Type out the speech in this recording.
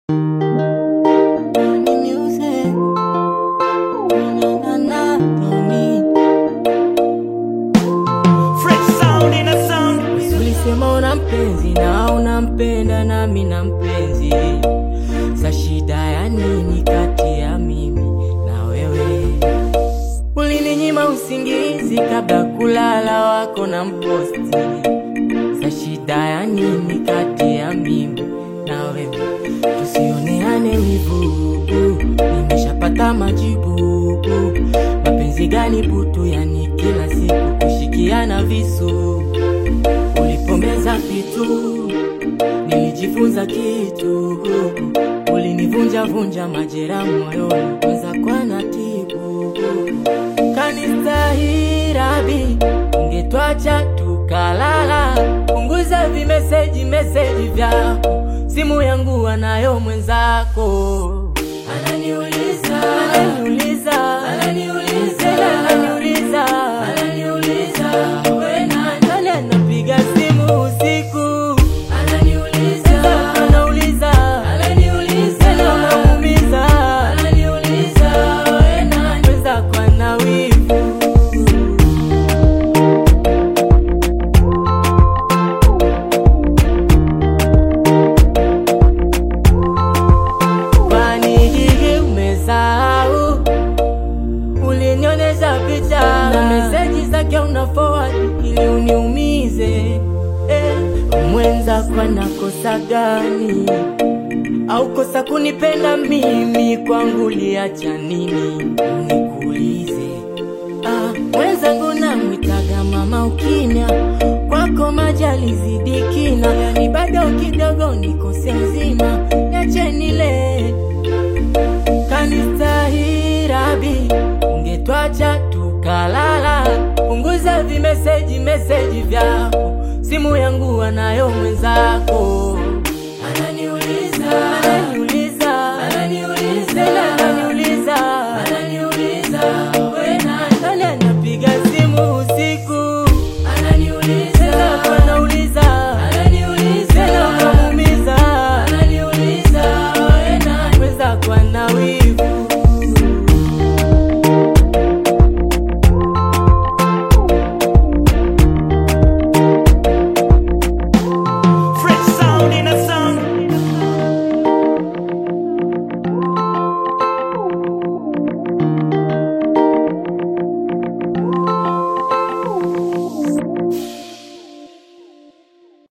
nampenda nami na mpenzi, sa shida ya nini kati ya mimi na wewe? Ulininyima usingizi kabla kulala, wako na mposti, sa shida ya nini kati ya mimi na wewe? Tusioneane wivu, nimeshapata majibu. Mapenzi gani butu, yani kila siku kushikiana visu ulipomeza vitu nilijifunza kitu, ulinivunja vunja majeraha moyoni, kwanza kwa natibu kanistahirabi, ungetwacha tukalala. Punguza vimeseji meseji vyako, simu yangu anayo mwenzako, ananiuliza ananiuliza ananiuliza ananiuliza ananiuliza we nani? Nani anapiga simu usiku ananiuliza anauliza ananiuliza na unaumiza ananiuliza we nani? Mwenzako ana wivu Kwani hili umesahau? Ulinionyesha picha na meseji zake una forward ili uniumize. Eh, mwenzako anakosa gani? Au kosa kunipenda mimi? Kwangu liacha nini? Nikuulize. Ah, mwenzangu namwitaga mama ukimya, kwako majali zidi kina, yani bado kidogo nikose nzima, niache nile kanistahirabi, ungetwacha tukalala. Punguza vimeseji meseji vyako, simu yangu anayo mwenzako